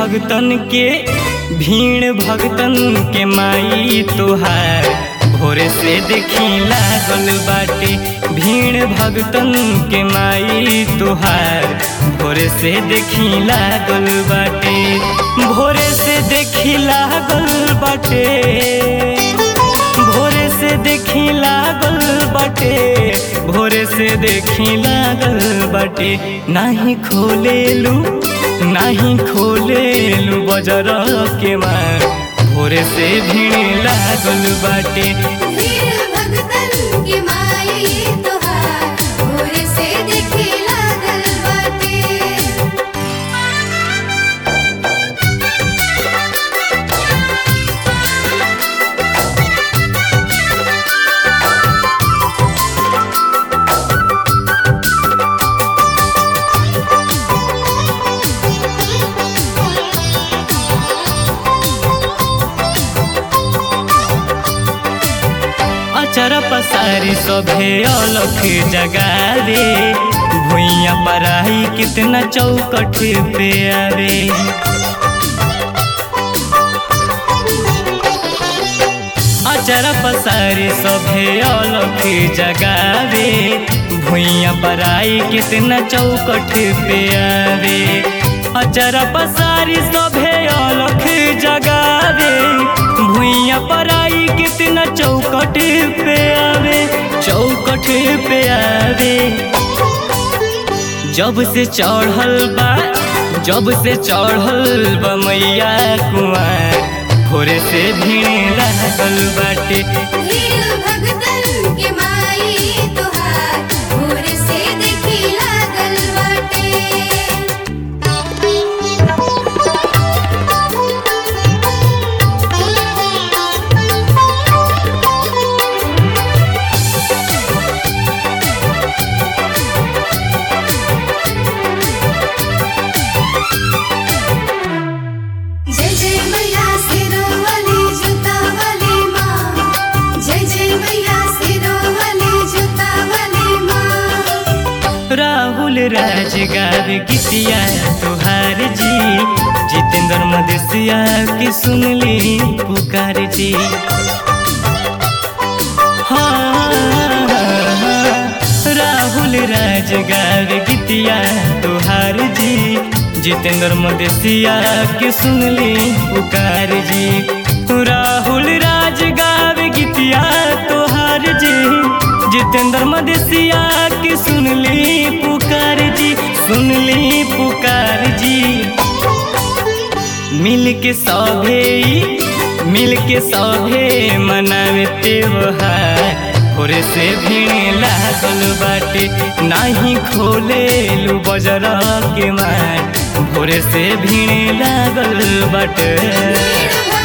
भगतन के भीड़ भगतन के माई तोहार भोरे से देखी लागल बाटे भीड़ भगतन के माई तोहार भोरे से देखी लागल बाटे भोरे से देखी लागल बाटे भोरे से देखी लागल बाटे भोरे से देखी लागल बाटे नाही खोलेलू नाही खोलेलू बजर के मार भोरे से भीड़ लागल बाटे वीर भगतन के माई तोहार भोरे से देखे लागल बाटे अचर पसारी सभे अलख जगावे भुइया पराई कितना चौकठ पे आवे अचर पसारी सभे अलख जगावे भुइया पराई कितना चौकठ पे आवे अचर पसारी सभे अलख जगावे भुइया पराई कितना चौकठ पे आवे चौकठ पे आवे जब से चढ़ल बा जब से चढ़ल बा मैया कुआर भोरे से भीड़ लागल बाटे वीर भगतन के माई तोहार भोरे से देखे लागल बाटे जय जय मैया सिरो वाली जूता वाली माँ जय जय मैया सिरो वाली जूता वाली माँ राहुल राज गावे गीतिया तुहार जी जितेंद्र मदेशिया की सुनली पुकार जी हाँ, राहुल राज गावे गीतिया तुहार जी जितेंद्र मदेशिया की सुनली पुकार जी राहुल राज गावे गीतिया तुहार जी जितेंद्र मदेशिया की सुनली पुकार जी सुनली पुकार जी मिल के सभे मिल के सभे मनावे त्योहार भोरे से भीड़ लागल बाटे नाही खोलेलू बजर के मार भोरे से भीड़ लागल बाटे वीर